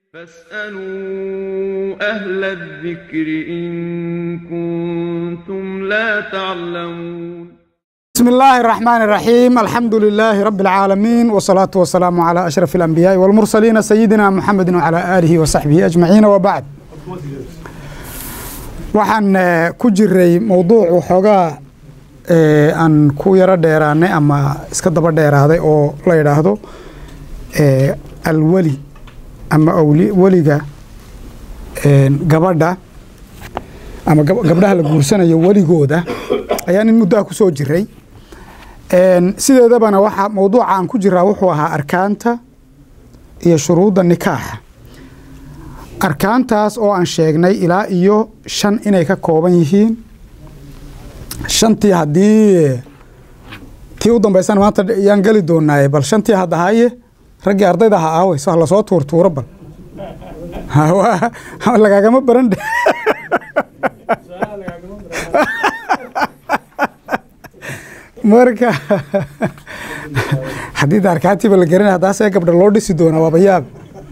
فاسألوا أهل الذكر إن كنتم لا تعلمون بسم الله الرحمن الرحيم الحمد لله رب العالمين والصلاة والسلام على أشرف الأنبياء والمرسلين سيدنا محمد وعلى آله وصحبه أجمعين وبعد waxaan ku jiray mowduuc waxoogaa aan ku yaro dheeraanay ama iska daba dheeraaday oo la yidhaahdo alweli ama weliga gabadha ama gabdhaha la guursanayo weligooda ayaan in muddoa ku soo jiray sideedabana waxa mowduuca aan ku jiraa wuxuu ahaa arkaanta iyo shuruudda nikaaxa arkaantaas oo aan sheegnay ilaa iyo shan inay ka kooban yihiin shantii haddii tii u dambaysana maanta yaan geli doonaaye bal shantii hadda haye raggii ardayda ha aaway so lasoo tuurtuuro bal lagaagama baran marka haddii da arkaantiiba la gerin haddaasee gabdha loo dhisi doonaa waaba yaab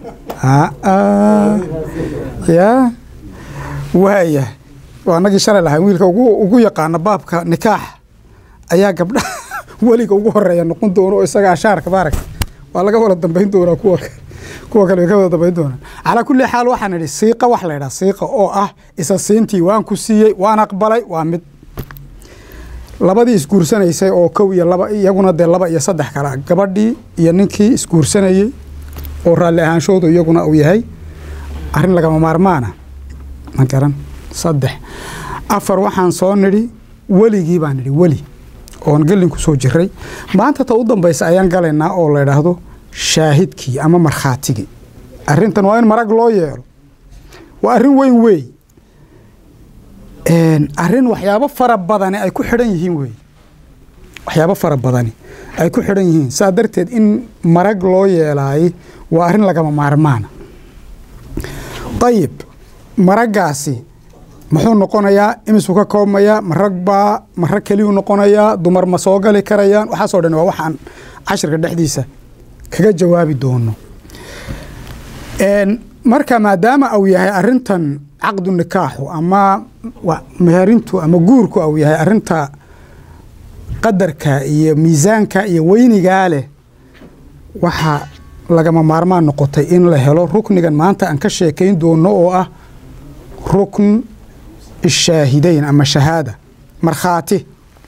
ya waaya anagii shalay lahay wiilka ugu yaqaana baabka nikaax ayaa gabdha weliga ugu horeeya noqon doono oo isaga ashaarka maarag waa laga wada dambayn doonaa kuwa kuwa kale way ka wada dambayn doonaa calaa kulli xaal waxaan idhi siiqa wax la ydhaha siiqa oo ah isa siintii waan ku siiyey waan aqbalay waa mid labadii isguursanaysay oo kow iyo laba iyaguna dee laba iyo saddex kale gabadhii iyo ninkii isguursanayey oo raalli ahaanshoodu iyaguna uu yahay arrin lagama maarmaana ma garan saddex afar waxaan soo nidhi weligii baan nidhi weli oon gelin ku soo jiray maanta ta u dambaysa ayaan galaynaa oo la ydhaahdo shaahidkii ama markhaatigii arrintan waa in marag loo yeelo waa arrin weyn weey arrin waxyaabo fara badani ay ku xidhan yihiin wey waxyaabo fara badani ay ku xidhan yihiin saa darteed in marag loo yeelaay waa arrin lagama maarmaana ayib maraggaasi muxuu noqonayaa imisuu ka koobmayaa marag baa marag keliyuu noqonayaa dumar ma soo gali karayaan waxaasoo dhan waa waxaan cashirka dhexdiisa kaga jawaabi doono marka maadaama uu yahay arintan caqdu nikaaxu ama meerintu ama guurku uu yahay arinta qadarka iyo miisaanka iyo weynigaa leh waxaa lagama maarmaan noqotay in la helo ruknigan maanta aan ka sheekayn doono oo ah rukn ishaahideyn ama shahaada markhaati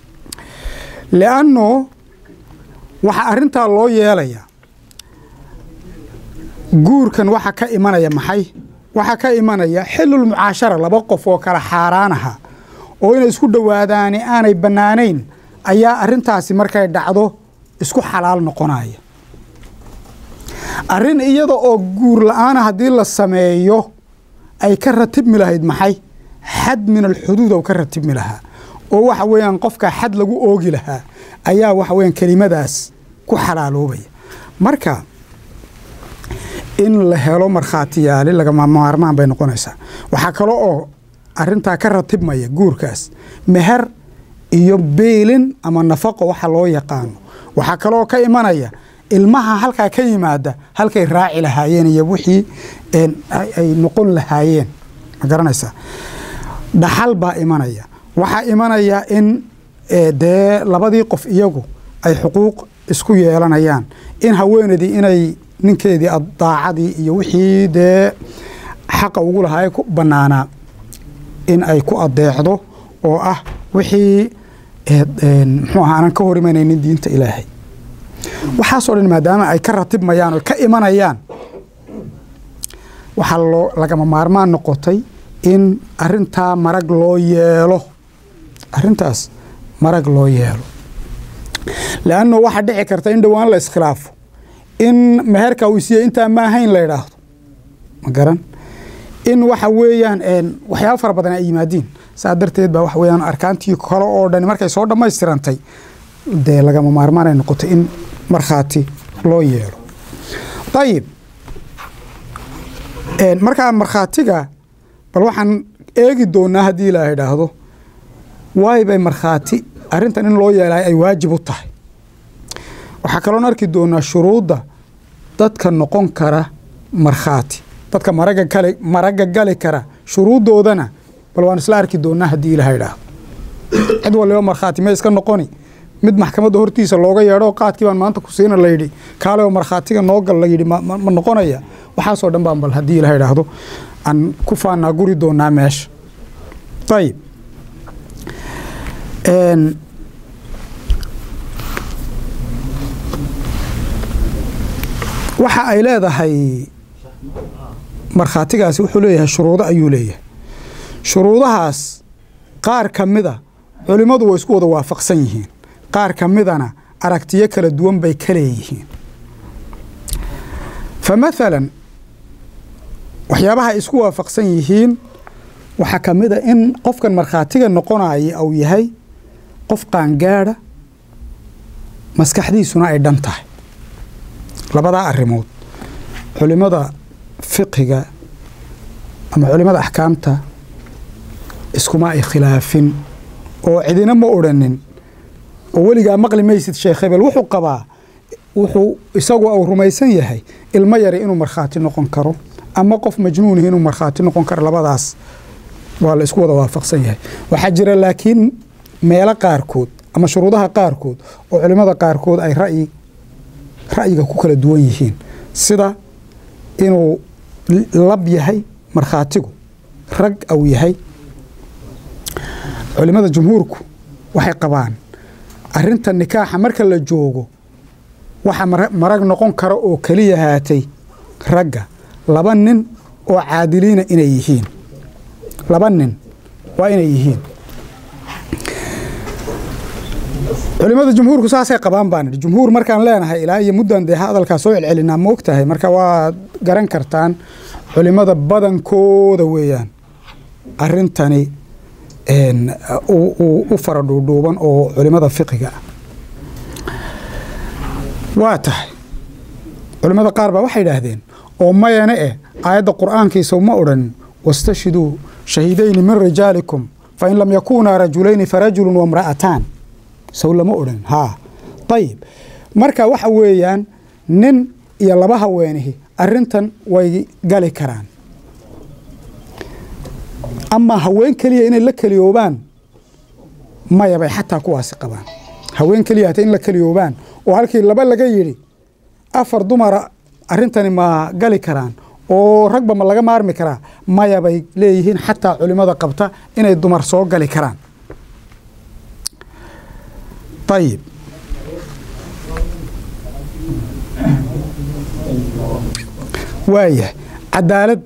lianno waxaa arintaa loo yeelayaa guurkan waxa ka imanaya maxay waxaa ka imanaya xilul mucaashara laba qof oo kala xaaraan aha oo inay isku dhowaadaani aanay bannaanayn ayaa arintaasi markay dhacdo isku xalaal noqonaya arrin iyada oo guur la-aana haddii la sameeyo ay ka ratibmi lahayd maxay xad min alxuduud ou ka ratibmi lahaa oo waxa weeyaan qofkaa xad lagu oogi lahaa ayaa waxa weyaan kelimadaas ku xalaaloobaya marka in la helo markhaatiyaali lagama maarmaan bay noqonaysaa waxaa kale oo arintaa ka ratibmaya guurkaas meher iyo beelin ama nafaqo waxa loo yaqaano waxaa kaleoo ka imanaya ilmaha halkaa ka yimaada halkay raaci lahaayeen iyo wixii ay noqon lahaayeen ma garanaysaa dhaxal baa imanaya waxaa imanaya in dee labadii qof iyagu ay xuquuq isku yeelanayaan in haweeneydii inay ninkeedii daacadii iyo wixii dee xaqa ugu lahaa ku bannaanaa in ay ku adeecdo oo ah wixii muxuu aha aanan ka hor imanaynin diinta ilaahay waxaasoo dhan maadaama ay ka ratibmayaan oo ka imanayaan waxaa loo lagama maarmaan noqotay in arintaa marag loo yeelo arintaas marag loo yeelo leanno waxaa dhici karta in dhowaan la iskhilaafo in meherka uu siiye intaa ma ahayn la idhaahdo ma garan in waxa weeyaan waxyaaba fara badan ay yimaadiin saa darteed baa waxa weyaan arkaantii kale oo dhani markay soo dhammaystirantay dee lagama maarmaan ay noqotay in markhaati loo yeelo ayib markaa markhaatiga bal waxaan eegi doonaa haddii ilaa idhaahdo waay bay markhaati arrintan in loo yeelay ay waajib u tahay waxaa kaloon arki doonaa shuruudda dadka noqon kara markhaati dadka maraga kale maraga gali kara shuruuddoodana bal waan isla arki doonaa haddii ilaha idhaahdo cid waliba markhaati ma iska noqoni mid maxkamadda hortiisa looga yeedho qaadkii baan maanta ku siina layidhi kaale oo markhaatiga noo gal layidhi ma ma- ma noqonaya waxaasoo dhan baan bal haddii ilaha idhaahdo aan ku faanaa guri doonaa meesha ayib Een, waxa ay leedahay markhaatigaasi wuxuu leeyahay shuruudo ayuu leeyahay shuruudahaas qaar ka mida culimmadu way isku wada waafaqsan yihiin qaar ka midana aragtiyo kala duwan bay ka leeyihiin fa mathalan waxyaabaha ay isku waafaqsan yihiin waxaa ka mid a in qofkan markhaatiga noqonaya uu yahay qof qaangaadha maskaxdiisuna ay dhan tahay labadaa arrimood culimmada fiqiga ama culimmada axkaamta iskuma ay khilaafin oo cidina ma odhanin oo weligaa maqli maysid sheekh hebel wuxuu qabaa wuxuu isagu uu rumaysan yahay ilmo yari inuu markhaati noqon karo ama qof majnuunihi inuu markhaati noqon karo labadaas waa la isku wada waafaqsan yahay waxaa jira laakiin meelo qaarkood ama shuruudaha qaarkood oo culimmada qaarkood ay ra'yi ra'yiga ku kala duwan yihiin sida inuu lab yahay markhaatigu rag au yahay culimmada jumhuurku waxay qabaan arinta nikaaxa marka la joogo waxa mara- marag noqon kara oo keliya haatay ragga laba nin oo caadiliina inay yihiin laba nin waa inay yihiin culimada jumhuurku saasay qabaan baan idhi jumhuur markaan leenahay ilaa iyo muddan dee hadalkaa soo celcelinaa ma og tahay marka waa garan kartaan culimada badankooda weeyaan arintani een, u- u- u fara dhuudhuuban oo culimada fiqiga ah waa tahay culimada qaar baa waxay idhaahdeen oo mayane eh aayadda qur'aankiisa uma odhan wastashhiduu shahiidayni min rijaalikum fain lam yakunaa rajulayni farajulun wamra'ataan sow lama odhan haa ayib marka waxa weeyaan nin iyo laba haweenihi arintan way gali karaan ama haween keliya inay la keliyoobaan maya bay xataa kuwaasi qabaan haween keliya hata in la keliyoobaan oo halkii laba laga yidhi afar dumara arintani ma gali karaan oo ragba ma laga maarmi karaa maya bay leeyihiin xataa culimada qabta inay dumar soo gali karaan ayib waayahay cadaalad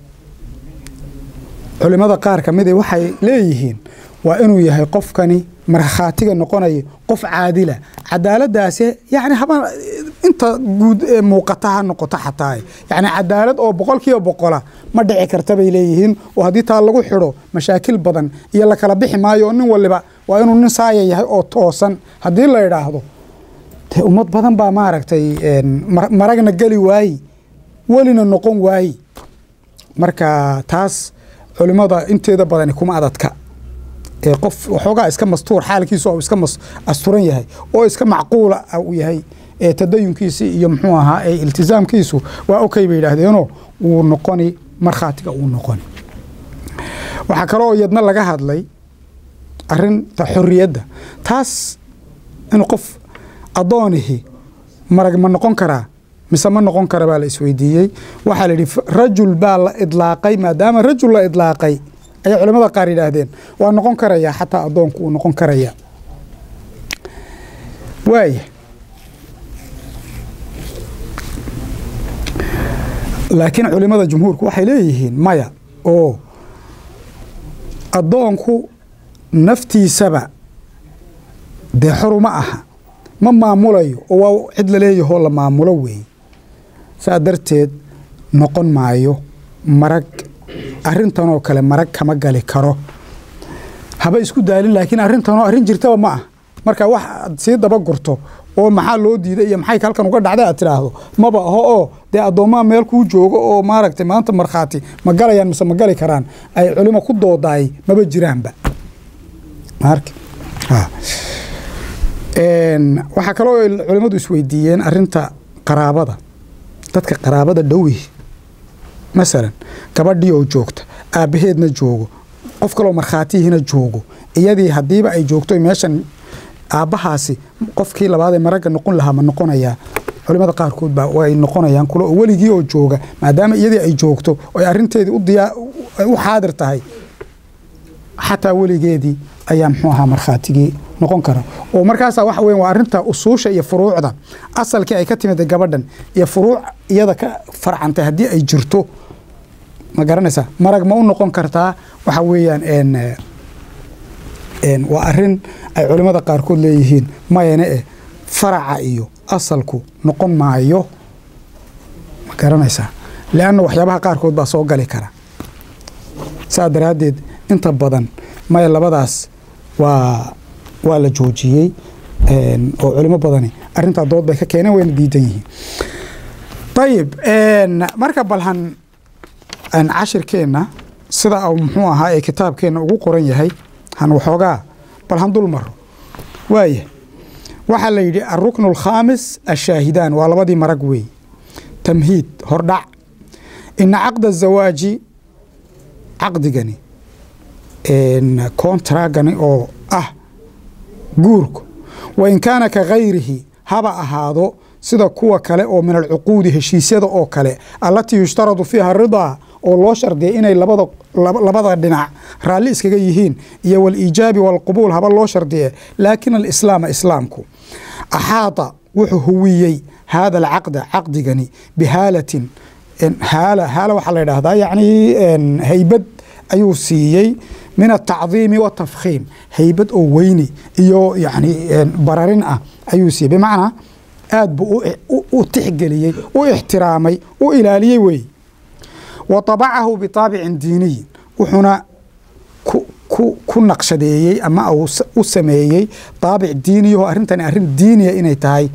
culimada qaar ka midi waxay leeyihiin waa inuu yahay qofkani markhaatiga noqonaya qof caadila cadaaladaasi yani haba inta guud ee muuqata ha noqoto xataa yani cadaalad oo boqol kiiba boqola ma dhici karta bay leeyihiin oo haddii taa lagu xidho mashaakil badan iyo la kala bixi maayo oo nin waliba waa inuu nin saaya yahay oo toosan haddii la idhaahdo dee ummad badan baa maaragtay een, mar- maragna geli waayi welina noqon waayi marka taas culimada inteeda badani kuma adadka ee qof waxoogaa iska mastuur xaalkiisu uu iska mas- asturan yahay oo iska macquula ah uu yahay ee tadayunkiisi iyo muxuu ahaa ee iltizaamkiisu waa okay bay yidhaahdeenoo wuu noqoni markhaatiga uu noqoni waxaa kaloo iyadna laga hadlay arinta xorriyadda taas in qof addoonihi marag ma noqon karaa mise ma noqon kara baa la isweydiiyey waxaa la yidhi f- rajul baa la idlaaqay maadaama rajul la idlaaqay ayay culamada qaar yidhaahdeen waa noqon karayaa xataa addoonku uu noqon karaya waaya laakiin culimada jumhuurku waxay leeyihiin maya oo addoonku naftiisaba dee xoruma aha ma maamulayo oo waa cid la leeyahoo la maamulo weeye saa darteed noqon maayo marag arrintanoo kale marag kama gali karo haba isku daalin laakiin arrintanoo arrin jirtaba ma ah marka wax aad sii daba gurto oo maxaa loo diiday iyo maxay halkan uga dhacday aad tidhaahdo maba aho oo dee addoommaha meel kuu joogo oo maaragtay maanta markhaati ma galayaan mise ma gali karaan ay culimo ku doodaay maba jiraanba maarka ha Een, waxaa kaloo ay culimmadu isweydiiyeen arinta qaraabada dadka qaraabada dhowi masalan gabadhii oo joogta aabbaheedna joogo qof kaloo markhaatiyihina joogo iyadii haddiiba ay joogto meeshan aabbahaasi qofkii labaadee maragga noqon lahaa ma noqonayaa culimada qaarkood baa way noqonayaan kule oo weligii oo jooga maadaama iyadii ay joogto oy arinteedii u diyaa u xaadir tahay xataa weligeedii ayaa muxuu ahaa markhaatigii noqon kara oo markaasa waxa weyan waa arinta usuusha iyo furuucda asalkii ay ka timid gabadhan iyo furuuc iyada ka farcantay haddii ay jirto ma garanaysaa marag ma u noqon kartaa waxa weeyaan waa arin ay culimada qaarkood leeyihiin mayane eh faraca iyo asalku noqon maayo ma garanaysaa leanna waxyaabaha qaarkood baa soo gali kara saa daraaddeed inta badan maya labadaas waa waa la joojiyey oo culimo badani arintaa dood bay ka keeneen wayna diidan yihiin ayib marka balhan cashirkeenna sida uu muxuu ahaa ee kitaabkeenna ugu qoran yahay han waxoogaa balhan dul maro waaya waxaa la yidhi alruknu alkhaamis ashaahidaan waa labadii marag weey tamhiid hordhac ina caqda azawaaji caqdigani kontragani oo ah guurku wain kaana ka gayrihi haba ahaado sida kuwa kale oo min alcuquudi heshiisyada oo kale allatii yushtaradu fiiha ridaa oo loo shardiya inay labada dhinac raalli iskaga yihiin iyo waliijaabi walqubuul haba loo shardiye laakin alislaama islaamku axaada wuxuu huwiyey haada alcaqda caqdigani bihaalatin haala haala waxaa la yidhaahdaa yacni haybad ayuu siiyey min atacdiimi watafkhiim haybad oo weyni iyo yani bararin ah ayuu siiyey bimacnaa aad buu u tixgeliyey u ixtiraamay u ilaaliyey wey wa tabacahu biaabicin diiniyin wuxuuna ku naqshadeeyey ama u sameeyey daabic diiniyaho arrintani arrin diiniya inay tahay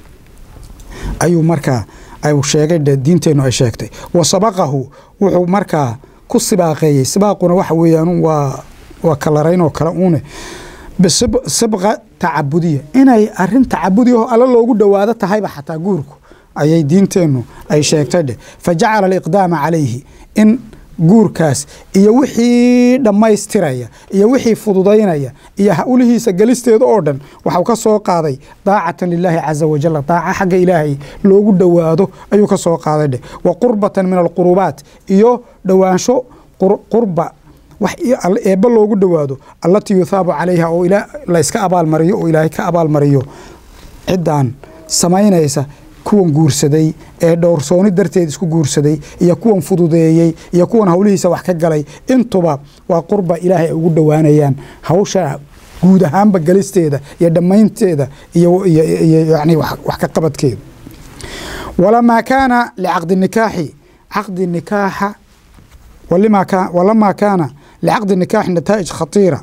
ayuu markaa u sheegay diinteennu ay sheegtay wa sabaqahu wuxuu markaa ku sibaaqeeyey sibaaquna waxa weeyaan waa waa kalarayn oo kale uune bisibqa tacabudiya inay arin tacabudiyaho alla loogu dhowaado tahayba xataa guurku ayay diinteennu ay sheegtay dheh fa jacala aliqdaama calayhi in guurkaas iyo wixii dhammaystiraya iyo wixii fududaynaya iyo hawlihiisa gelisteeda oo dhan waxau ka soo qaaday daacatan lilaahi caza wajal daaca xagga ilaahay loogu dhowaado ayuu ka soo qaaday dheh wa qurbatan min alqurubaat iyo dhowaansho qurba wax eebba loogu dhowaado allatii yuthaabu calayha oo la iska abaalmariyo oo ilaahay ka abaalmariyo ciddaan samaynaysa kuwan guursaday ee dhowrsooni darteed isku guursaday iyo kuwan fududeeyey iyo kuwan howlihiisa wax ka galay intuba waa qurba ilaahay ay ugu dhowaanayaan hawsha guud ahaanba gelisteeda iyo dhammaynteeda iyo yani wax ka qabadkeeda walamaa kaana licaqdi nikaaxi caqdi nikaaxa walamaa kaana licaqdi nikaaxi nataa'ij khatiira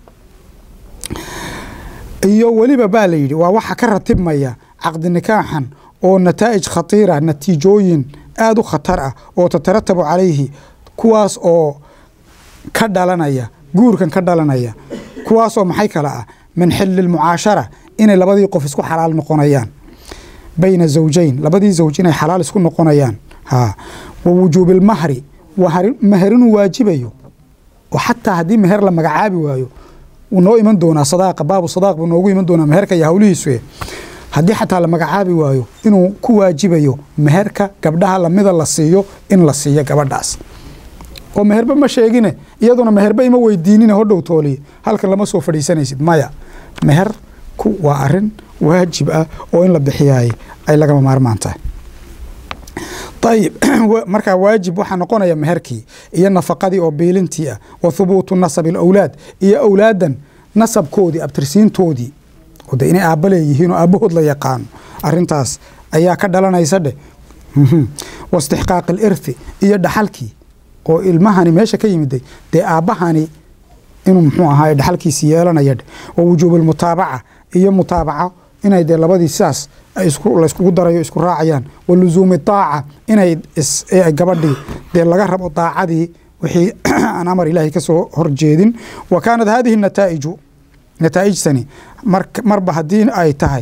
iyo weliba baa la yidhi waa waxa ka ratibmaya caqdi nikaaxan oo nataa'ij khatiira natiijooyin aada u khatar ah oo tataratabu calayhi kuwaas oo ka dhalanaya guurkan ka dhalanaya kuwaasoo maxay kale ah min xilli lmucaashara inay labadii qof isku xalaal noqonayaan bayna zawjayn labadii zawj inay xalaal isku noqonayaan ha wa wujuubi lmahri meher inuu waajibayo oo xataa haddii meher la magacaabi waayo wuu noo iman doonaa sadaaqa baabu sadaaq buu noogu iman doonaa meherka iyo hawlihiisu haddii xataa la magacaabi waayo inuu ku waajibayo meherka gabdhaha lamida la siiyo in la siiyo gabadhaas oo meherba ma sheegine iyaduna meherba ima weydiinine hodhow tooliye halkan lama soo fadhiisanaysid maya meherku waa arin waajib ah oo in la bixiyaay ay lagama maarmaan tahay ayib markaa waajib waxaa noqonaya meherkii iyo nafaqadii oo biilintii ah wa hubuutu nasabi alawlaad iyo awlaadan nasabkoodii abtirsiintoodii de inay aabba leeyihiin oo aabbahood la yaqaano arintaas ayaa ka dhalanaysa dheh wa istixqaaqi alirthi iyo dhaxalkii oo ilmahani meesha ka yimiday dee aabbahani inuu muxuu ahaay dhaxalkiisi yeelanaya dheh wa wujuubi almutaabaca iyo mutaabaco inay dee labadii sidaas layskugu darayo isku raacayaan wa luzuumi daaca inay gabadhii dee laga rabo daacadii wixii aan amar ilaahay ka soo horjeedin wa kaanat haadihi nataa'iju nataa'ijtani marba haddii ay tahay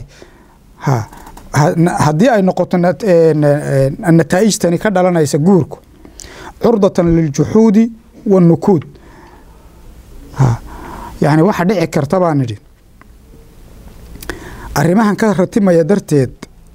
haddii ay noqoto nataa'ijtani ka dhalanaysa guurku curdatan liljuxuudi waannukuud yacni waxa dhici karta baan idhi arrimahan ka ratimaya darteed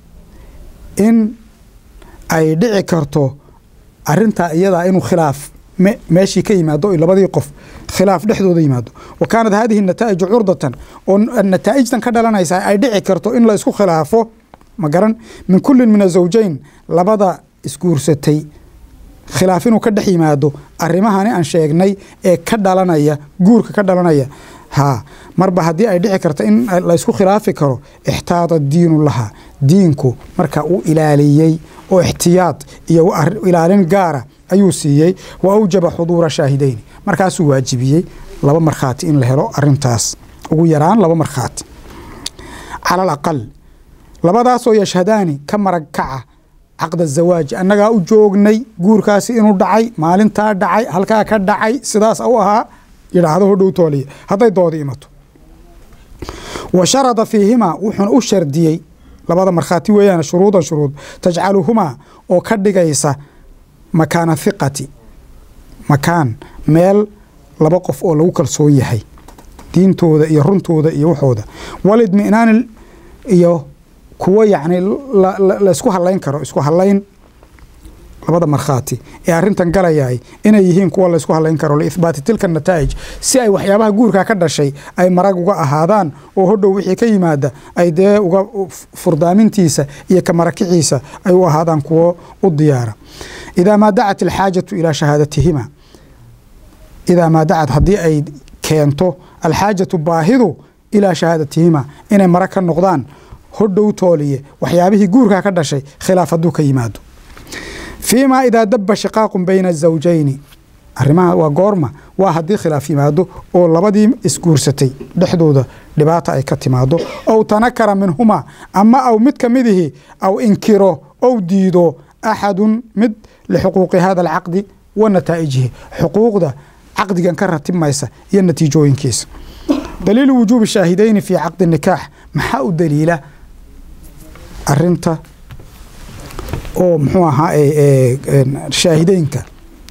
in ay dhici karto arintaa iyadaa inuu khilaaf meeshii ka yimaado labadii qof khilaaf dhexdooda yimaado wa kaanat haadihi nataa'iju curdatan oo nataa'ijtan ka dhalanaysa ay dhici karto in la isku khilaafo ma garan min kullin min azawjayn labada isguursatay khilaaf inuu ka dhex yimaado arrimahani aan sheegnay ee ka dhalanaya guurka ka dhalanaya haa marba haddii ay dhici karto in la ysku khilaafi karo ixtaada diinu lahaa diinku marka uu ilaaliyey oo ixtiyaad iyo ilaalin gaara ayuu siiyey wa awjaba xuduura shaahidayni markaasuu waajibiyey laba markhaati in la helo arintaas ugu yaraan laba markhaati cala alaqal labadaasoo yashhadaani ka marag kaca caqda zawaaji annagaa u joognay guurkaasi inuu dhacay maalintaa dhacay halkaa ka dhacay sidaas u ahaa yidhaahdo hodhow tooliya hadday doodi imato wa sharada fiihimaa wuxuuna u shardiyey labada markhaati weeyaan shuruudan shuruud tajcaluhumaa oo ka dhigaysa makaana hiqati makaan meel laba qof oo lagu kalsoon yahay diintooda iyo runtooda iyo waxooda walidminaani iyo kuwo yacni laysku halayn karo isku halayn labada markhaati ee arrintan galayahay inay yihiin kuwa laysku halayn karo liihbaati tilka nataa'ij si ay waxyaabaha guurka ka dhashay ay marag uga ahaadaan oo hodhow wixii ka yimaada ay dee uga furdaamintiisa iyo ka marakiciisa ay u ahaadaan kuwo u diyaara idaa maa dacat alxaajatu ilaa shahaadatihima idaa maa dacat haddii ay keento alxaajatu baahidu ilaa shahaadatihima inay marag ka noqdaan hodhow tooliye waxyaabihii guurka ka dhashay khilaaf hadduu ka yimaado fiimaa idaa daba shiqaaqun bayna azawjayni arrimaha waa goorma waa haddii khilaaf yimaado oo labadii isguursatay dhexdooda dhibaata ay ka timaado ow tanakara minhumaa ama aw mid ka midihi aw inkiro ow diido axadun mid lixuquuqi hada alcaqdi wa nataa'ijihi xuquuqda caqdigan ka ratibmaysa iyo natiijooyinkiisa daliilu wujuubi shaahidayni fii caqdi nikaax maxaa u daliila arinta oo muxuu ahaa shaahideynka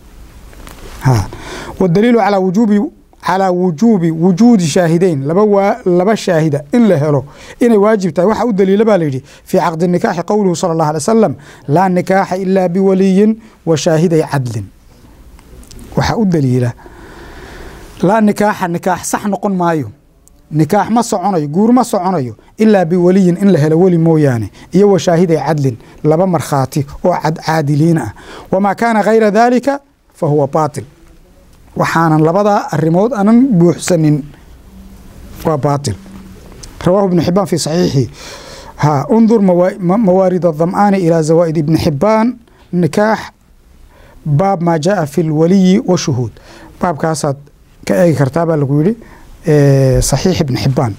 wadaliilu calaa wujuubi calaa wujuubi wujuudi shaahideyn laba waa laba shaahida in la helo inay waajib tahay waxaa u daliila baa layidhi fii caqdi nikaaxi qowluhu sala allah alay wasalam laa nikaaxa ilaa biwaliyin wa shaahiday cadlin waxaa u daliila laa nikaaxa nikaax sax noqon maayo nikaax ma soconayo guur ma soconayo ilaa biwaliyin in la helo weli mooyaane iyo wa shaahiday cadlin laba markhaati oo caadiliin ah wamaa kaana hayra daalika fa huwa baatil waxaanan labadaa arrimood aanan buuxsanin waa baatil rawaahu ibnu xibaan fii saxiixi ha undur mawaarid adam'aani ilaa zawaa'id ibni xibaan nikaax baab maa jaaa fi lwaliyi wa shuhuud baabkaasaad ka eegi kartaa baa lagu yidhi saxiix ibni xibaan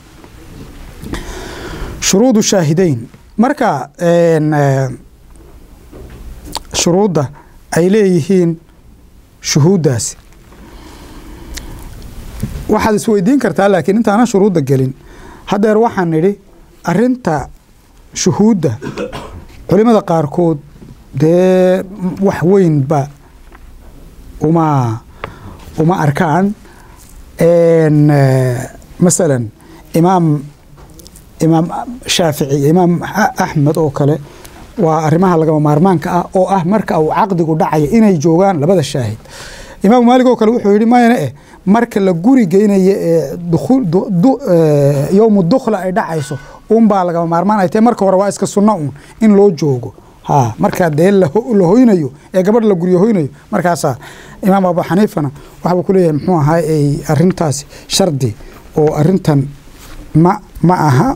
shuruudu shaahideyn marka shuruudda ay leeyihiin shuhuuddaasi waxaad isweydiin kartaa laakiin intaanan shuruudda gelin haddeer waxaan nidhi arinta shuhuudda culimada qaarkood dee wax weynba uma uma arkaan masalan imaam imaam shaafici iyo imaam axmed oo kale waa arrimaha lagama maarmaanka ah oo ah marka uu caqdigu dhacaya inay joogaan labada shaahid imaamu maalig oo kale wuxuu yidhi mayana eh marka la guri geynayo ee yowmu dukhla ay dhacayso unbaa lagama maarmaan ay tahay marka hore waa iska sunno un in loo joogo ha markaa dee la hoynayo ee gabadh la guryo hoynayo markaasaa imaam abu xaniifana waxbuu ku leeyahay muxuu ahaa ay arintaasi shardi oo arintan ma ma aha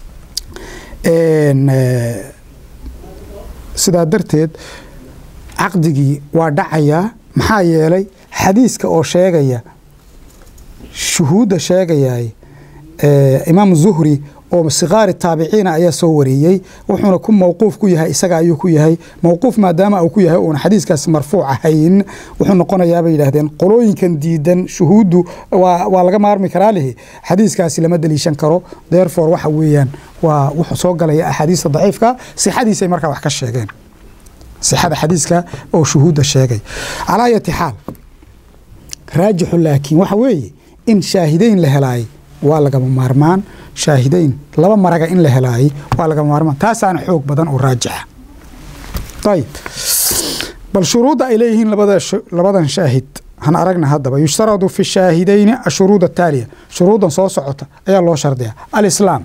sidaa darteed caqdigii waa dhacayaa maxaa yeelay xadiiska oo sheegaya shuhuudda sheegayay imaam zuhri oo sikaari taabiciina ayaa soo wariyey wuxuuna ku mawquuf ku yahay isaga ayuu ku yahay mawquuf maadaama uu ku yahay uuna xadiiskaasi marfuuc ahayn wuxuu noqonayaa bay yidhahdeen qolooyinkan diidan shuhuuddu waa waa laga maarmi karaa lihi xadiiskaasi lama daliishan karo therefore waxa weeyaan waa wuxuu soo galaya axaadiista daciifka sixadiisay markaa wax ka sheegeen sixada xadiiska oo shuhuudda sheegay calaa ayati xaal raajixu laakiin waxa weeye in shaahideyn la helaayay waa lagama maarmaan shaahideyn laba maraga in la helaayay waa lagama maarmaan taasaana xoog badan oo raajixa ayib bal shuruudda ay leeyihiin labada labadan shaahid han aragna haddaba yushtaradu fi shaahidayni ashuruud ataaliya shuruuddan soo socota ayaa loo shardiyaa alislaam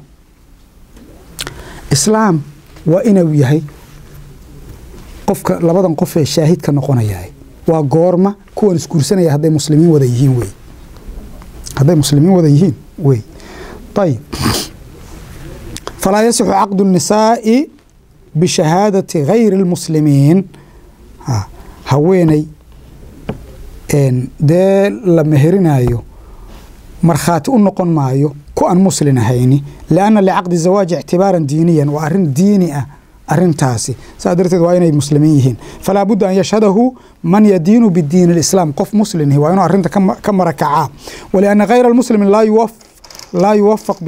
islaam waa inuu yahay qofka labadan qof ee shaahidka noqonaya waa goorma kuwan isguursanaya hadday muslimiin wada yihiin wey hadday muslimiin wada yihiin wey ayib falaa yasixu caqdu الnisaa'i bishahaadati gayri اlmuslimiin haweeney dee la meherinayo markhaati u noqon maayo ku aan muslin ahayni lianna licaqdi zawaaji ictibaaran diiniyan waa arrin diini ah arintaasi saa darteed waa inay muslimiin yihiin falaa budda an yashhadahu man yadiinu bidiin اlislaam qof muslimhi waa inuu arrinta ka marakacaa walianna gayra almuslimin laa yuwafaq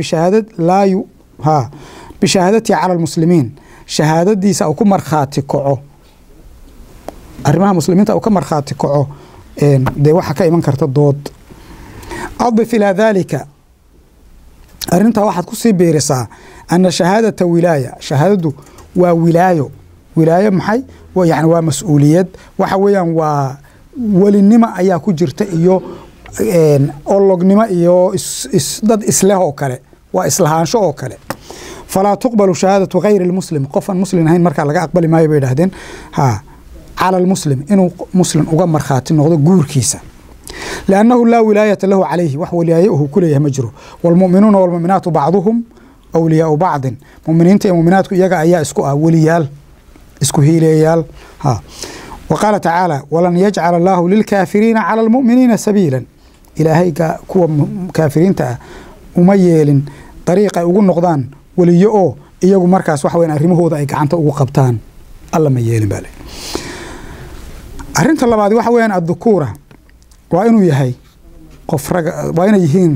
bishahaadatihi cala almuslimiin shahaadadiisa uu ku markhaati kaco arrimaha muslimiinta uu ka markhaati kaco dee waxaa ka iman karta dood adif ilaa daalika arrintaa waxaad ku sii biirisaa ana shahaadata wilaaya shahaadadu waa wilaayo wilaayo maxay yani waa mas-uuliyad waxa weeyaan waa welinimo ayaa ku jirta iyo olognimo iyo dad isleh oo kale waa islahaansho oo kale falaa tuqbalu shahaadatu gayri lmuslim qofaan muslim ahayn markaa laga aqbali maayo bay idhahdeen ha cala almuslim inuu muslim uga markhaati noqdo guurkiisa liannahu laa wilaayata lahu calayhi wax waliyaayo uhu ku leeyahay ma jiro waalmu'minuuna waalmu'minaatu bacduhum awliyaau bacdin muminiinta iyo muminaatku iyaga ayaa isku ah weliyaal isku hiileeyaal ha wa qaala tacaala walan yajcala allaahu lilkaafiriina cala almu'miniina sabiilan ilaahay kuwa kaafiriinta ah uma yeelin dariiq ay ugu noqdaan weliyo oo iyagu markaas waxa weyan arrimahooda ay gacanta ugu qabtaan alla ma yeelin baa le arrinta labaad waxa weeyaan addukuura waa inuu yahay qof rag waa inay yihiin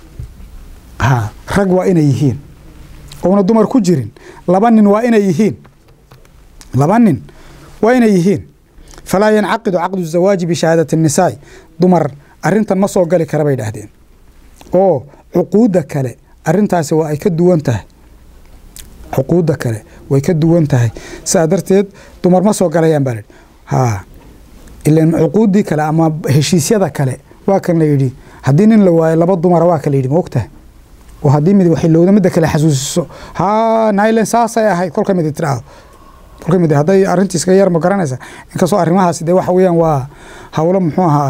ha rag waa inay yihiin ouna dumar ku jirin laba nin waa inay yihiin laba nin waa inay yihiin falaa yancaqidu caqdu zawaaji bishahaadati الnisaa'i dumar arrintan ma soo gali kara bay dhahdeen oo cuquudda kale arrintaasi waa ay ka duwan tahay cuquudda kale way ka duwan tahay sidaa darteed dumar ma soo galayaan baa lihi ha ilan cuquuddii kale ama heshiisyada kale waa kan la yidhi haddii nin la waayo laba dumara waa kala yidhi ma ogtahay oo haddii mid waxilowda midda kale xasuusiso ha nailen saasay ahayd kolka mid tiraahdo kolka mid hadday arrintii iskaga yar ma garanaysa inkastoo arrimahaasi dee waxa weeyaan waa howlo muxuu ahaa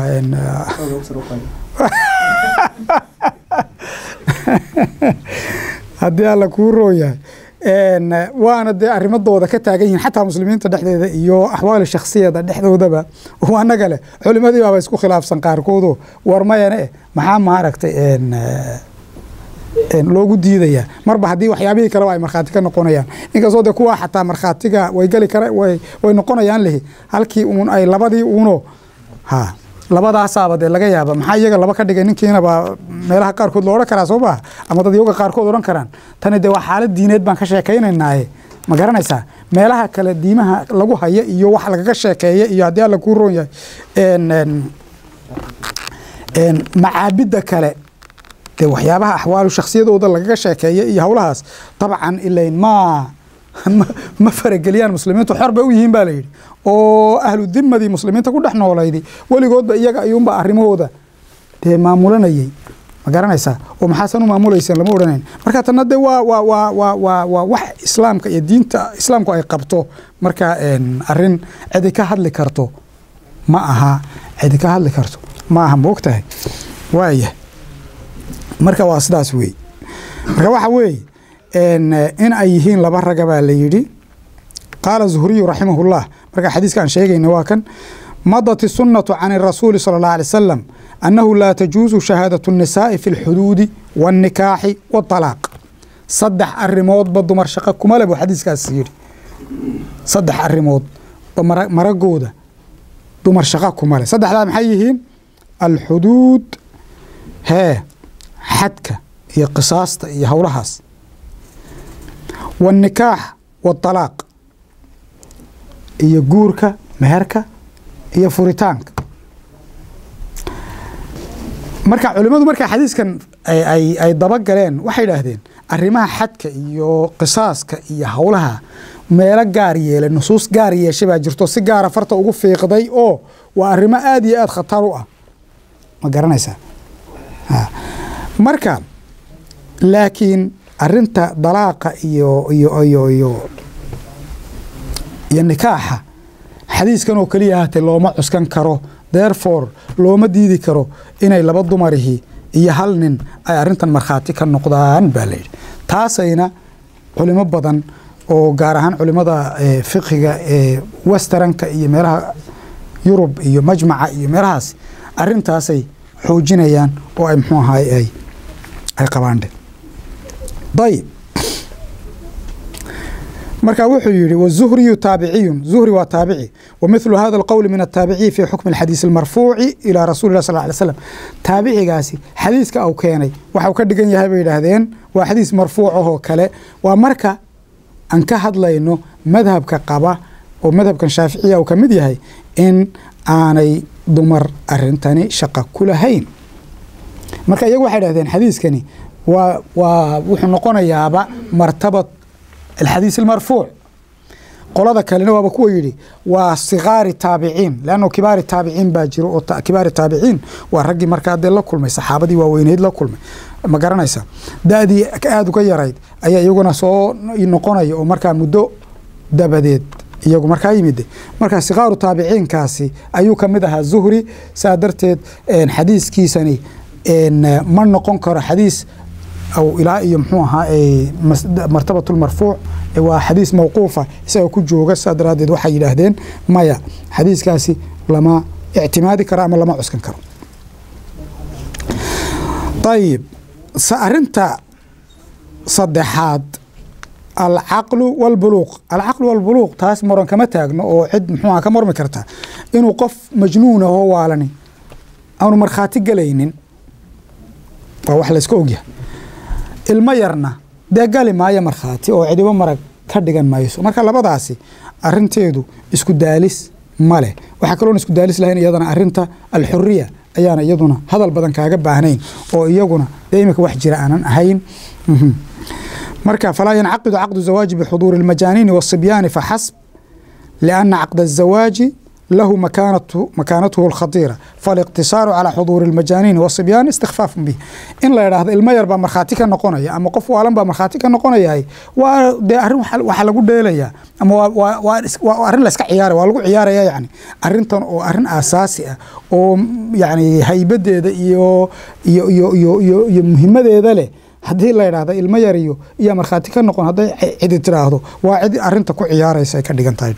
haddii alla kuu rooyahay waana dee arrimadooda ka taagan yihiin xataa muslimiinta dhexdeeda iyo axwaali shaksiyada dhexdoodaba anaga leh culimadii baaba isku khilaafsan qaarkoodo war mayane maxaa maaragtay loogu diidaya marba haddii waxyaabihii kaleba ay markhaati ka noqonayaan inkastoo dee kuwa xataa markhaatiga way geli kara way noqonayaan lehi halkii uun ay labadii uuno ha labadaasaaba dee laga yaaba maxaa iyaga laba ka dhigay ninkiinaba meelaha qaarkood lo odhan karaa soo maha ama dad yoga qaarkood odhan karaan tani dee waa xaalad diineed baan ka sheekaynaynaaye ma garanaysaa meelaha kale diimaha lagu haya iyo wax lagaga sheekeeya iyo haddii alla kuu roon yahay macaabidda kale dee waxyaabaha axwaalu shaksiyadooda lagaga sheekeeya iyo howlahaas dabcan ilayn ma ma farageliyaan muslimiintu xor bay u yihiin baa layidhi oo ahlu dimadii muslimiinta ku dhex noolayday weligoodba iyaga ayuunba arrimahooda dee maamulanayay ma garanaysaa oo maxaasan u maamulayseen lama odhanayn marka tanna dee waa waa waa waa waa waa wax islaamka iyo diinta islaamku ay qabto marka arrin cidi ka hadli karto ma aha cidi ka hadli karto ma aha ma ogtahay waaya marka waa sidaas weey marka waxa weeye in ay yihiin laba raga baa la yidhi qaala zuhriyu raximah اllah marka xadiiska aan sheegayna waa kan madat الsunaة can الrasuuli salى اlه alي wslam annahu laa tajuusu shahaadaة الnisaaءi fi اlxuduudi wالnikaaxi wالطalaaq saddex arimoodba dumar shaqo kuma le buu xadiiskaas yidhi saddex arimood ba maragooda dumar shaqo kuma le saddexdaa maxay yihiin alxuduud hee xadka iyo qisaasta iyo howlahaas wاnikaax wاطalaaq iyo guurka meherka iyo furitaanka marka culimmadu markaa xadiiskan ay dabagaleen waxay idhaahdeen arrimaha xadka iyo qisaaska iyo howlaha meelo gaar yeelay nusuus gaar yeeshay baa jirto si gaara farta ugu fiiqday oo waa arrimo aada iyo aada khatar u ah ma garanaysaa marka laakiin arinta dalaaqa iyo iyo iyo iyo iyo nikaaxa xadiiskan oo keliya ahaatee looma cuskan karo therefore looma diidi karo inay laba dumarihi iyo hal nin ay arrintan markhaati ka noqdaan baa layidhi taasayna culimo badan oo gaar ahaan culimada fiqiga ee westernka iyo meelaha yurub iyo majmaca iyo meelahaas arintaasay xoojinayaan oo ay muxuu ahaay ay ay qabaandhe ayib marka wuxuu yihi wzuhriyu taabiciyun zuhri waa taabici wamiثlu hada اlqowl min ataabiciyi fi xukmi اxadiis اlmarfuuci ilى rasuli lah sal ly slam taabicigaasi xadiiska au keenay waxau ka dhigan yahay bay yidhaahdeen waa xadiis marfuucahoo kale waa marka aan ka hadlayno madhabka qaba oo madhabkan shaaficiya uu ka mid yahay in aanay dumar arintani shaqa ku lahayn marka iyagu waxay dhahdeen xadiiskani waa waa wuxuu noqonayaaba martabat alxadiis almarfuuc qolada kalena waaba kuwa yidhi waa sikaari taabiciin leanno kibaari taabiciin baa jiro oo kibaari taabiciin waa raggii markaa dee la kulmay saxaabadii waaweyneyd la kulmay ma garanaysa da-dii aada uga yarayd ayaa iyaguna soo noqonaya oo markaa muddo dabadeed iyagu markaa yimid markaa sikaaru taabiciinkaasi ayuu ka mid ahaa zuhri saa darteed xadiiskiisani ma noqon karo xadiis aw ilaa iyo muxuu ahaa martabat lmarfuuc waa xadiis mawquufa isagoo ku jooga saa daraadeed waxay yidhaahdeen maya xadiiskaasi lama ictimaadi karo ama lama cuskan karo ayib arinta saddexaad alcaqlu walbuluuq alcaqlu walbuluuq taas moran kama taagno oo cid muxuuha ka mormi karta inuu qof majnuuna oo waalani aanu markhaati galaynin waa wax layska ogyahay ilmo yarna dee gali maayo markhaati oo cidibo marag ka dhigan mayso marka labadaasi arinteedu isku daalis ma leh waxaa kaloon isku daalis lahayn iyadana arinta alxuriya ayaana iyaduna hadal badan kaaga baahnayn oo iyaguna dee imika wax jira aanan ahayn marka falaa yancaqidu caqdu zawaaji bixuduuri اlmajaaniini waالصibyaani faxasb liana caqda الzawaaji lahu makaanatuhu اlkhatiira faاliqtisaaru calى xuduuri اlmajaaniini waالصibyaani istikfaafun bih in la idhaahdo ilmo yar baa markhaati ka noqonaya ama qof waalan baa markhaati ka noqonayahay waa dee arrin waxa lagu dheelaya ama waa arrin layska ciyaaraya waa lagu ciyaaraya yani arrintan oo arrin aasaasi ah oo yani haybadeeda iyo iyo iyo iyo iyo iyo muhimadeeda leh haddii la idhaahda ilmo yar iyo iyo markhaati ka noqon hadday cidi tiraahdo waa cidi arrinta ku ciyaaraysa ay ka dhigan tahay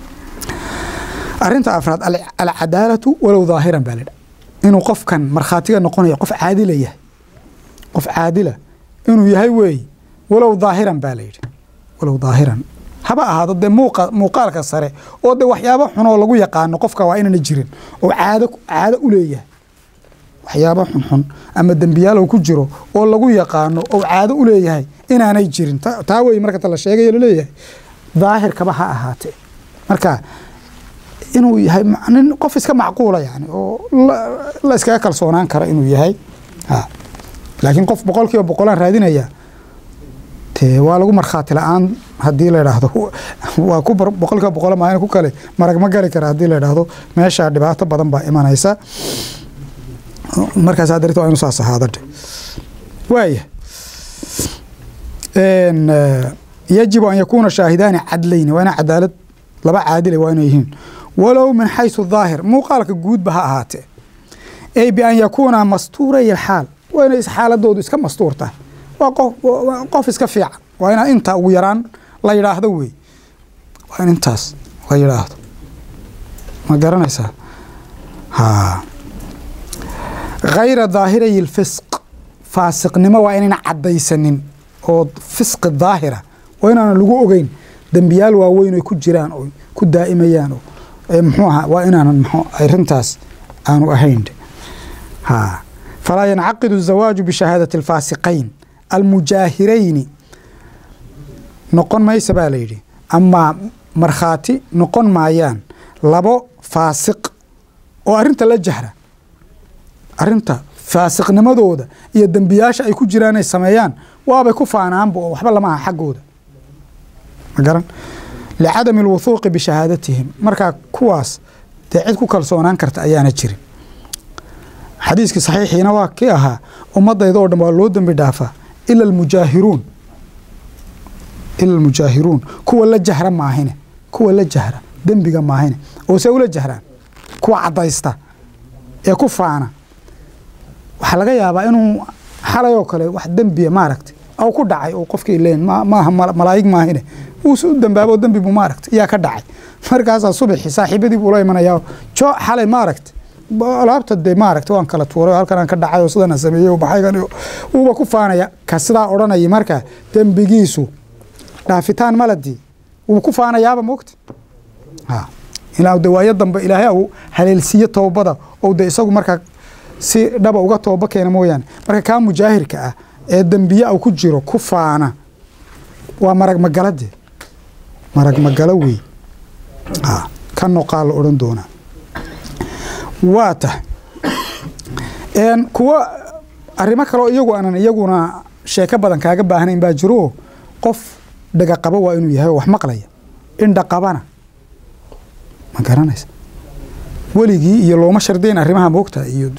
arinta afraad alcadaalatu walow daahiran baa ladha inuu qofkan markhaatiga noqonaya qof caadila yahay qof caadila inuu yahay weeye walow daahiran baa layidhi walow daahiran haba ahaado dee muuqaalka sare oo dee waxyaabo xunoo lagu yaqaano qofka waa inana jirin oo caado caado u leeyahay waxyaabo xunxun ama dembiyaalow ku jiro oo lagu yaqaano oo caado u leeyahay inaanay jirin taa wey marka la sheegayo laleeyahay daahirkaba ha ahaatee marka inuu yahay nin qof iska macquula yani oo la iskaga kalsoonaan kara inuu yahay laakiin qof boqol kiiba boqolaan raadinaya te waa lagu markhaati la-aan haddii la idhaahdo waa ku boqol kiiba boqol maa ku kale marag ma gali kara haddii la idhaahdo meesha dhibaato badan baa imanaysa markaas darteed waa inu saas ahaadadhe waaya yajibu an yakuuna shaahidaani cadlayni waa ina cadaalad laba caadila waa inay yihiin walow min xaysu daahir muuqaalka guudba ha ahaatee ay bian yakuuna mastuuray alxaal waa inay xaaladoodu iska mastuur tahay waa qof iska fiican waa inaa intaa ugu yaraan la yidhaahdo wey waa in intaas la yidhaahdo ma garanaysaa ha hayra daahirayi alfisq faasiqnimo waa inayna caddaysanin oo fisqi daahira waa inaana lagu ogeyn dembiyaal waaweyn oy ku jiraan oo ku daa'imayaan oo muxuu ahaa waa inaanan mxuu arrintaas aanu ahayn ha falaa yancaqidu الzawaaju bishahaadati اlfaasiqayn almujaahirayni noqon maysa baa la yidhi amaa markhaati noqon maayaan labo faasiq oo arrinta la jahra arrinta faasiqnimadooda iyo dembiyaasha ay ku jiraan ay sameeyaan waabay ku faanaanba oo waxba lama aha xaggooda ma garan licadami alwuthuuqi bishahaadatihim markaa kuwaas dee cid ku kalsoonaan karta ayaana jirin xadiiskii saxiixiina waa kii ahaa ummadayda oo dhan waa loo dembi dhaafaa ila almujaahiruun ila almujaahiruun kuwa la jahra maahine kuwa la jahra dembiga maahine oo se ula jahraan kuwa caddaysta ee ku faana waxaa laga yaabaa inuu xalay oo kale wax dembiya maaragtay aw ku dhacay oo qofkii leen maaha malaa'ig maahine uuse u dambaabo dembi buu maaragtay iyaa ka dhacay markaasaa subaxi saaxiibadii buu la imanayaa jo xalay maaragtay alaabta dee maaragtay waan kala tuuray halkan aan ka dhacay oo sidan aan sameeyey baxaygan uuba ku faanaya ka sidaa odhanaya markaa dembigiisu dhaafitaan maladii wuu ku faanayaaba moogta ilaa de waayo dambe ilaahay uu haleelsiiye toobada ou de isagu markaa si dhaba uga tooba keena mooyaane marka kaa mujaahirka ah ee dembiye u ku jiro ku faana waa marag magalade marag magalo wey ka noqaa la odhan doonaa waa tahay kuwa arrimo kaleo iyagu aanan iyaguna sheeko badan kaaga baahnayn baa jiro qof dhaga qaba waa inuu yahay oo wax maqlaya indha qabana ma garanaysa weligii iyo looma shardayn arrimaha moogta iyo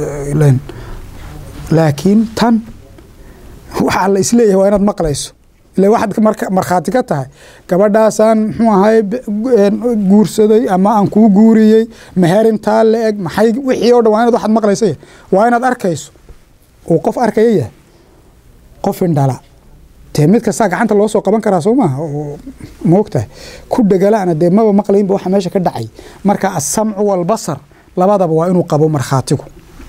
laakiin tan waxaa la isleeyahay waa inaad maqlayso ila waxaad markhaati ka tahay gabadhaasaan muxuu ahay guursaday ama aan kuu guuriyey meherintaa la eg maxay wixii o dhan waa inaad waxaad maqlaysa waa inaad arkayso uu qof arkaya yahay qof indhala dee mid kastaa gacanta loo soo qaban karaa soo maaha oo moogtahay ku dhegalaana dee maba maqlaynba waxa meesha ka dhacay marka asamcu walbasar labadaba waa inuu qabo markhaatigu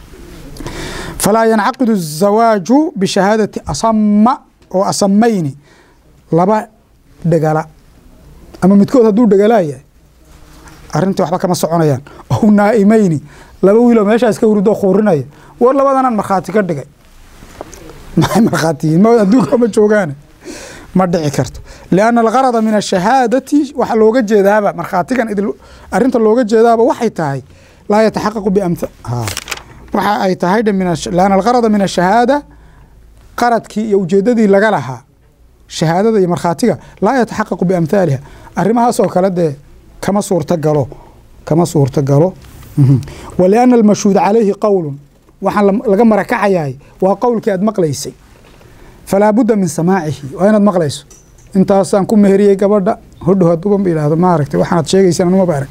falaa yancaqidu azawaaju bishahaadati asama oo asamayni laba dhegala ama midkood hadduu dhegalaa yahay arrintii waxba kama soconayaan ow naa'imayni laba wiiloo meeshaa iska hurudoo khuurinaya war labadanaan markhaati ka dhigay maxay markhaatiyiin ma adduunka ma joogaane ma dhici karto lianna algarada min ashahaadati waxa looga jeedaaba markhaatigan idil arrinta looga jeedaaba waxay tahay laa yataxaqaqu biamha waxa ay tahay lianna algarada min ashahaada qaradkii iyo ujeeddadii laga lahaa shahaadada iyo markhaatiga laa yataxaqaqu biamhaaliha arrimahaas oo kale dee kama suurta galo kama suurta galo walianna almashhuud calayhi qowlun waxaan laga marakacayahay waa qowlkii aad maqlaysay falaa budda min samaacihi waa inaad maqlayso intaasaan ku meheriyey gabadha hodhow haduuba ma yidhaahdo maaragtay waxaanaad sheegaysaan anumaba arag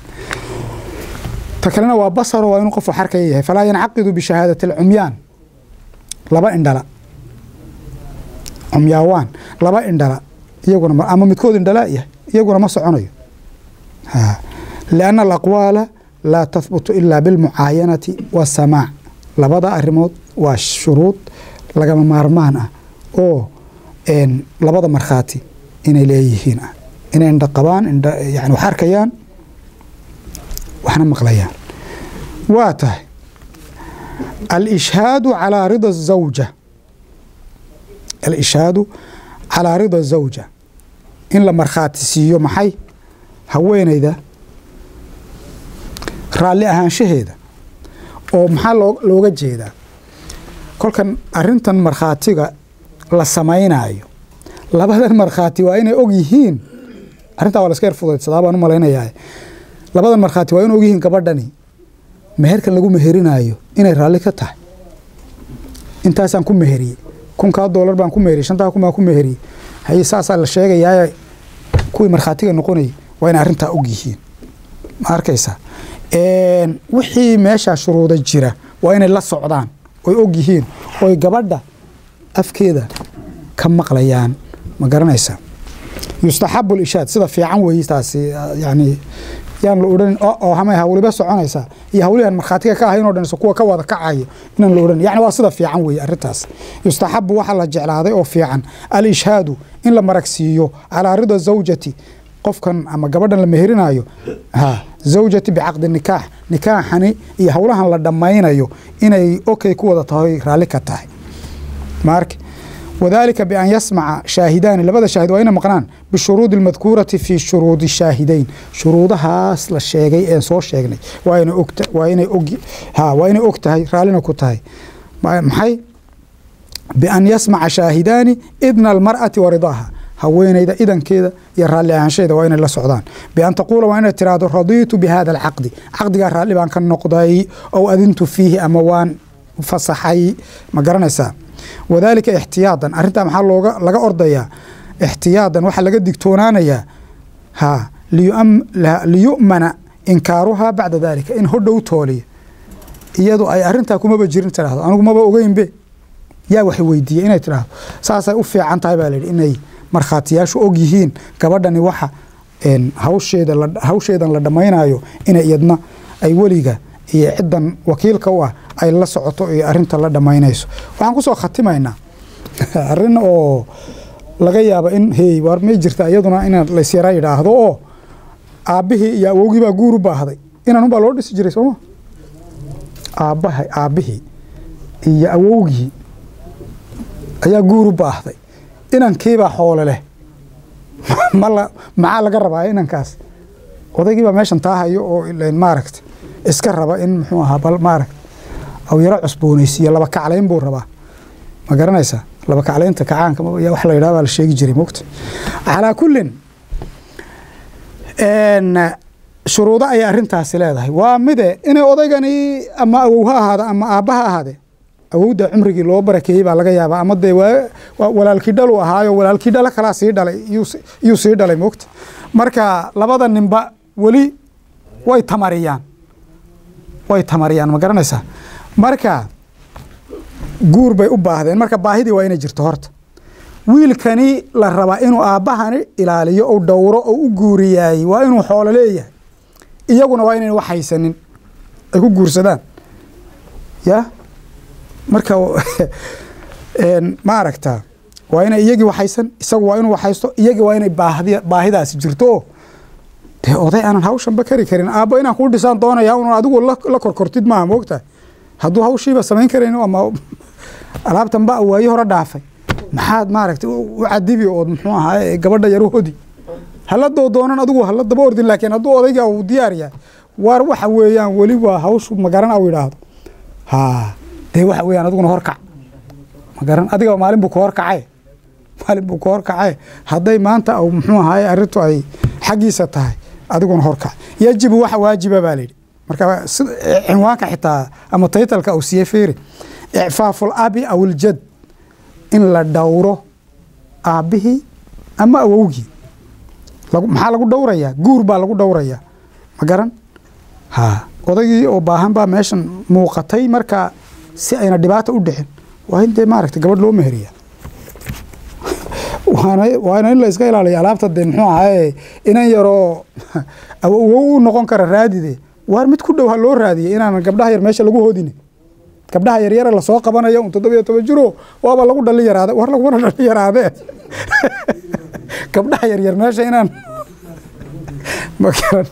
ta kalena waa basaro waa inuu qof wax arkaya yahay falaa yancaqidu bishahaadati alcumyaan laba indhala cumyaawaan laba indhala iyaguna ama midkood indhala yahay iyaguna ma soconayo lianna alaqwaala laa tahbutu ilaa bilmucaayanati wasamaac labada arrimood waa shuruud lagama maarmaan ah oo labada markhaati inay leeyihiin ah inay indha qabaan indha yani wax arkayaan waxna maqlayaan waa tahay alishhaadu calaa rida zawja alishhaadu calaa rida zawja in la markhaati siiyo maxay haweenayda raalli ahaanshaheeda oo maxaa looga jeedaa kolkan arintan markhaatiga la samaynayo labadan markhaati waa inay og yihiin arrintaa waa laska yar fudaydsadaa baan u malaynayaa labadan markhaati waa inay og yihiin gabadhani meherkan lagu meherinayo inay raalli ka tahay intaasaan ku meheriyey kunkaa doolar baan ku meheriyey shantaa kun baan ku meheriyey haye saasaa la sheegayaa kuwii markhaatiga noqonayay waa inay arrintaa og yihiin ma arkaysaa wixii meeshaa shuruuda jira waa inay la socdaan oy og yihiin oy gabadha afkeeda ka maqlayaan ma garanaysaa yustaxabu lishaad sida fiican weeye taasi yani yaan la odhanin oo hamay hawliba soconaysaa iyo hawlihan markhaatiga ka ahayn o dhan kuwa ka wada kacaya inaan la odhanin yani waa sida fiican weeye arrintaas yustaxabu waxaa la jeclaaday oo fiican alishhaadu in la maragsiiyo calaa rida zawjati qofkan ama gabadhan la meherinayo ha zawjati bicaqdi nikaax nikaaxani iyo howlahan la dhammaynayo inay okay ku wada tahay raalli ka tahay maarka wadalika bian yasmaca shaahidaani labada shaahid waa inay maqnaan bishuruudi almadkuurati fi shuruudi shaahidayn shuruudahaas la sheegay een soo sheegnay waa inay og waa inay og ha waa inay og tahay raallina ku tahay maxay bian yasmaca shaahidaani idna almar'ati wa ridaaha haweeneyda idankeeda iyo raalli ahaanshaheeda waa inay la socdaan bian taquula waa inay tiraahdo radiitu bi hada alcaqdi caqdigaa raalli baan ka noqday ow adintu fiihi ama waan fasaxay ma garanaysaa wadaalika ixtiyaadan arrintaa maxaa looga laga ordayaa ixtiyaadan waxaa laga digtoonaanayaa ha liyu'mana inkaaruhaa bacda daalika in hodhow tooliya iyadu ay arrintaa kumaba jirin tidhahdo anigu maba ogeynbe yaa wax weydiiya inay tidhaahdo saasay u fiican tahay baa layidhi inay markhaatiyaashu og yihiin gabadhani waxa hawsheeda hawsheedan la dhammaynayo inay iyadna ay weliga iyo ciddan wakiilka u ah ay la socoto iyo arrinta la dhammaynayso waxaan kusoo khatimaynaa arrin oo laga yaaba in hey war may jirta iyaduna inaan laysyara yidhaahdo oo aabbihii iyo awowgii baa guur u baahday inan unbaa loo dhisi jiray sooma aabbaha aabbihii iyo awowgii ayaa guur u baahday inankiibaa xoole leh mala maxaa laga rabaa inankaas odaygiibaa meeshan taahayo oo maaragta iska raba in muxuu ahaa bal maaragta aw yaro cusboonaysiiyo laba kaclayn buu rabaa ma garanaysaa laba kaclaynta kacaanka wax la yidhaha baa la sheegi jiray mogta calaa kullin shuruudo ayay arrintaasi leedahay waa mide inay odaygani ama awow ha ahaado ama aabba ha ahaade awowda cumrigii loo barakeeyey baa laga yaabaa ama dee walaalkii dhalu ahaayo walaalkii dhala kalaa sii dhalay iyuu sii dhalay mogta marka labada ninba weli way tamariyaan way tamariyaan ma garanaysaa marka guur bay u baahdeen marka baahidii waa inay jirto horta wiilkani la rabaa inuu aabbahani ilaaliyo ou dhowro ou u guuriyaayey waa inuu xoolo leeyahay iyaguna waa inayn wax haysanin ay ku guursadaan ya marka ma aragtaa waa inay iyagii waxhaysan isagu waa inuu waxhaysto iyagii waa inay baahdi baahidaasi jirto oo dee oday aanan hawshanba kari karin aabbo inaan kuu dhisaan doonaya unan adigu la korkortid maaha moogtahay hadduu hawshiiba samayn karayn ama alaabtan ba waayo hore dhaafay maxaad maaragtay u cadibi ood muxuu ahaa gabadha yar u hodi hala doodoonan adigu hala daba ordin laakiin hadduu odayga uu diyaar yahay waar waxa weeyaan weli waa hawshu magaran au yidhaahdo ha dee waxa weeyaan adiguna horkac magaran adiga maalin buu ka horkacay maalin buu ka horkacay hadday maanta au muxuu ahaay arrintu ay xaggiisa tahay adiguna horkac yajibu waxa waajiba baa layidhi marka cinwaanka xitaa ama taytalka uu siiyey fiiri icfaaful abi aw iljad in la dhowro aabbihii ama awowgii maxaa lagu dhowrayaa guur baa lagu dhowrayaa ma garan ha odaygii oo baahan baa meeshan muuqatay marka si ayna dhibaata u dhixin waa in dee maaragta gabadh loo meheriya waana in la iska ilaaliya alaabta dee muxuu ahaye inan yaroo awow u noqon kara raadide waar mid ku dhow ha loo raadiye inaan gabdhaha yar meesha lagu hodine gabdhaha yaryara lasoo qabanayo un toddobiyo toban jiro waaba lagu dhali yaraade war lagumana dhali yaraadee gabdhaha yaryar meesha inaan makaran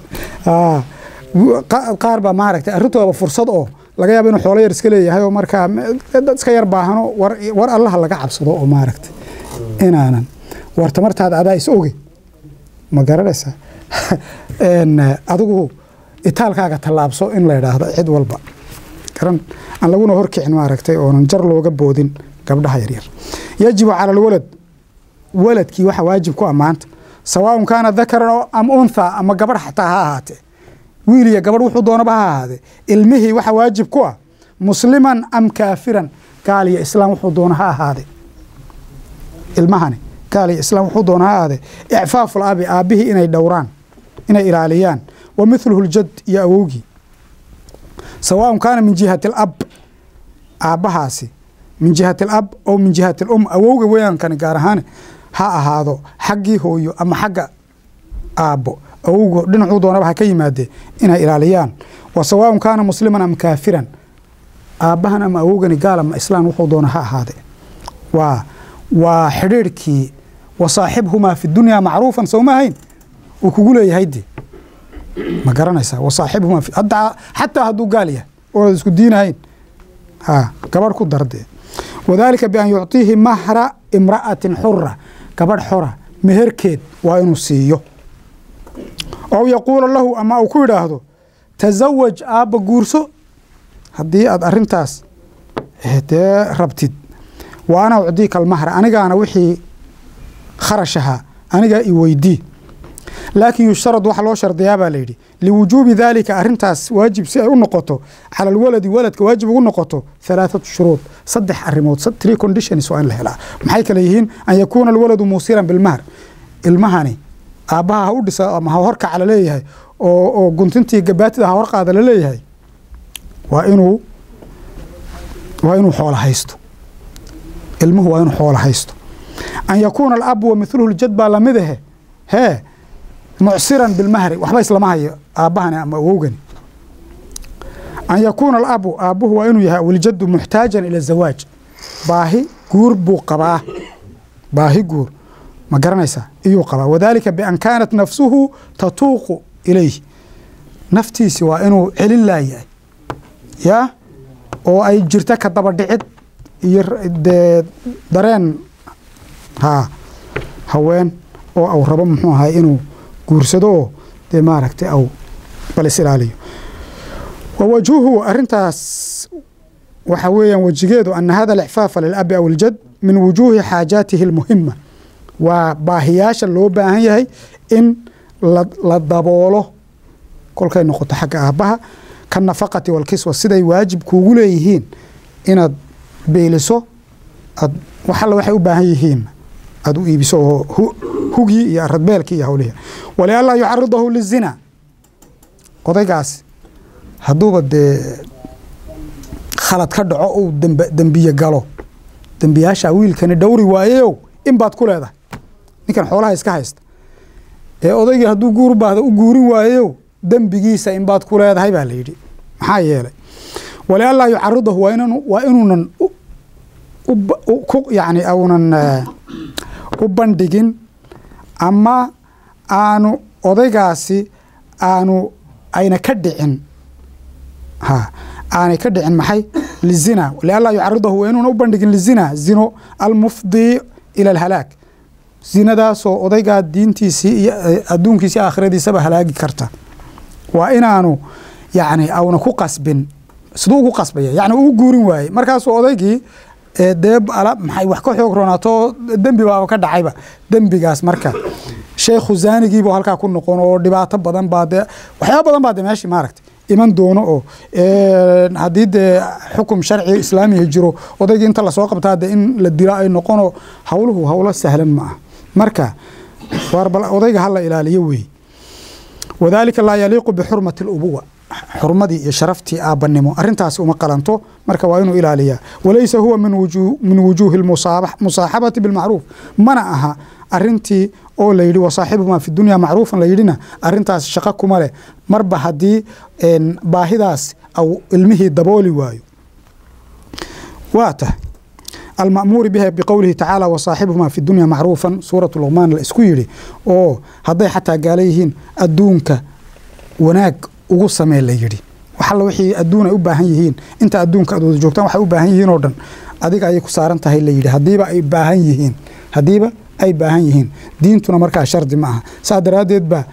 qaar baa maaragtay arrintooda fursad oo laga yaaba inuu xoolo yar iska leeyahay oo markaa dad iska yar baahano war war allaha laga cabsado oo maaragtay inaanan war tamartaada adaa is oge ma garanaysaa adigu itaalkaaga tallaabso in la idhaahdo cid walba garan aan laguna horkicin maaragtay oonan jar looga boodin gabdhaha yaryar yajibu cala alwalad waladkii waxa waajib ku ammaanta sawaaun kaana dakaran am unthaa ama gabadh xataa ha ahaatee wiil iyo gabadh wuxuu doonaba ha ahaadee ilmihii waxa waajib ku ah musliman am kaafiran gaal iyo islaam wuxuu doona ha ahaade ilmahani gaal iyo islaam wuxuu doona ha ahaade icfaaful abi aabbihii inay dhowraan inay ilaaliyaan wa mithluhu ljad iyo awowgii sawaaun kaana min jihati alab aabbahaasi min jihati alab oo min jihati alum awowga weyaankani gaar ahaan ha ahaado xaggii hooyo ama xagga aabbo awowga dhinacuu doonaba ha ka yimaadee inay ilaaliyaan wa sawaaun kaana musliman am kaafiran aabbahan ama awowgani gaal ama islaam wuxuu doona ha ahaade waa waa xidhiirhkii wa saaxibhumaa fi dunyaa macruufan sowma ahayn uu kugu leeyahay de ma garanaysaa wasaaxibhumaa hadda xataa hadduu gaal yahay oonad isku diinahayn ha gabadh ku dardee wadaalika bian yucطiihi mahra imra'atin xura gabadh xora meherkeed waa inuu siiyo ow yaquula lahu ama uu ku yidhaahdo tasawaj aabba guurso haddii aad arintaas dee rabtid wa ana ucdiika almahra anigaana wixii kharash ahaa anigaa i weydii laakiin yushtarad waxaa loo shardiyaa baa layidhi liwujuubi daalika arintaas waajib si ay u noqoto cala alwaladi waladka waajib ugu noqoto halaathatu shuruud saddex arrimood three conditions waa in la helaa maxay kale yihiin an yakuuna alwaladu muusiran bilmahr ilmahani aabbaha ha u dhisa ama ha horkaca laleeyahay oo oo guntintii gabaatida ha horqaada laleeyahay waa inuu waa inuu xoola haysto ilmuhu waa inuu xoola haysto an yakuuna alabu wa miluhu ljad baa lamid ahe hee mucsiran bilmahri waxba islama hayo aabbahani ama awowgani an yakuuna alabu aabbuhu waa inuu yahay wiljadu muxtaajan ila zawaaj baahi guur buu qabaa baahi guur ma garanaysaa iyuu qabaa wadaalika bian kaanat nafsuhu tatuuqu ilayh naftiisi waa inuu celin laayahay yaa oo ay jirta ka daba dhicid iyo dee dareen haa haween oo au rabo muxuu ahay inuu guursado oo dee maaragtay au balis ilaaliyo wa wajhuhu arintaas waxa weeyaan wejigeedu ana hada alixfaafa lilabi aw iljad min wujuuhi xaajaatihi almuhima waa baahiyaasha loo baahan yahay in la daboolo kolkay noqoto xagga aabbaha kanafaqati walkiswa siday waajib kuugu leeyihiin inaad beeliso ad wax alla waxay u baahan yihiin aad u iibiso oo hugii iyo aradbeelkii iyo hawlihi walianlaa yucaridahu lizina odaygaas hadduuba dee khalad ka dhaco uu dembiye galo dembiyaashaa wiilkani dhowri waayeyow in baad ku leedahay ninkan xoolaha iska haysta ee odaygii hadduu guur baahda u guurin waayeyow dembigiisa in baad ku leedahay baa la yidhi maxaa yeelay walianlaa yucaridahu waa inuunan yani aunan u bandhigin ama aanu odaygaasi aanu ayna ka dhicin ha aanay ka dhicin maxay lizina lianlaa yucaridahu waa inuuna u bandhigin lizina zino almufdii ila alhalaag zinadaasoo odaygaa diintiisii iyo adduunkiisii aakhiradiisaba halaagi karta waa inaanu yani auna ku qasbin siduu ugu qasbaya yani uu guurin waaye markaasuu odaygii dee maxay wax ka xoog roonaato dembi baaba ka dhacayba dembigaas marka sheekhu zaanigiibuu halkaa ku noqon oo dhibaato badan baa dee waxyaaba badan baa dee meeshii maaragtay iman doono oo haddii dee xukum sharci islaamihi jiro odaygii inta lasoo qabtaa dee in la dilo ay noqonoo howluhu howlo sahlan ma ah marka waar bal odayga hala ilaaliyo weeye wadaalika laa yaliiqu bixurmati alubuwa xurmadii iyo sharaftii aabbanimo arintaasi uma qalanto marka waa inuu ilaaliyaa walaysa huwa min wujuuhi musaaxabati bilmacruuf mana aha arintii oo layidhi wasaaxibumaa fi dunya macruufan layidhina arintaas shaqo kuma leh marba haddii baahidaas au ilmihii dabooli waayo waa tahay alma'muuri biha biqowlihi tacaala wasaaxibuhumaa fi dunya macruufan suuratu luqmaan la isku yidhi oo hadday xataa gaala yihiin adduunka wanaag ugu samee la yidhi waxalla wixii adduun ay u baahan yihiin inta adduunka aad wada joogtaan waxay u baahan yihiin oo dhan adiga ayay ku saaran tahay la yidhi haddiiba ay baahan yihiin haddiiba ay baahan yihiin diintuna markaa shardi ma aha saa daraaddeed baa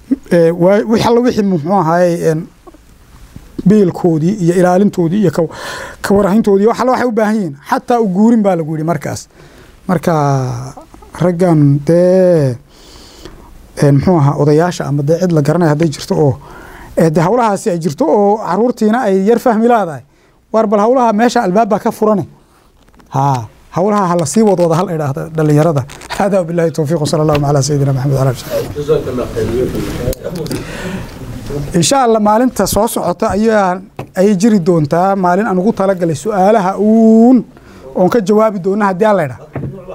alla wixii muxuu ahaye biilkoodii iyo ilaalintoodii iyo kawarhayntoodii wax alla waxay u baahan yihiin xataa u guurin baa lagu yidhi markaas marka raggan dee muxuu ahaa odayaasha ama dee cid la garanaya hadday jirto oo de hawlahaasi ay jirto oo caruurtiina ay yar fahmi laadahay waar bal hawlaha meesha albaabba ka furane ha hawlaha hala sii wadwada hal idhaahda dhalinyarada hada bilahi towfiiq sala allahu calaa sayidina maxamed ala insha allah maalinta soo socota ayaa ayay jiri doontaa maalin aan ugu talagalay su-aalaha uun oon ka jawaabi doona haddii alla idhaha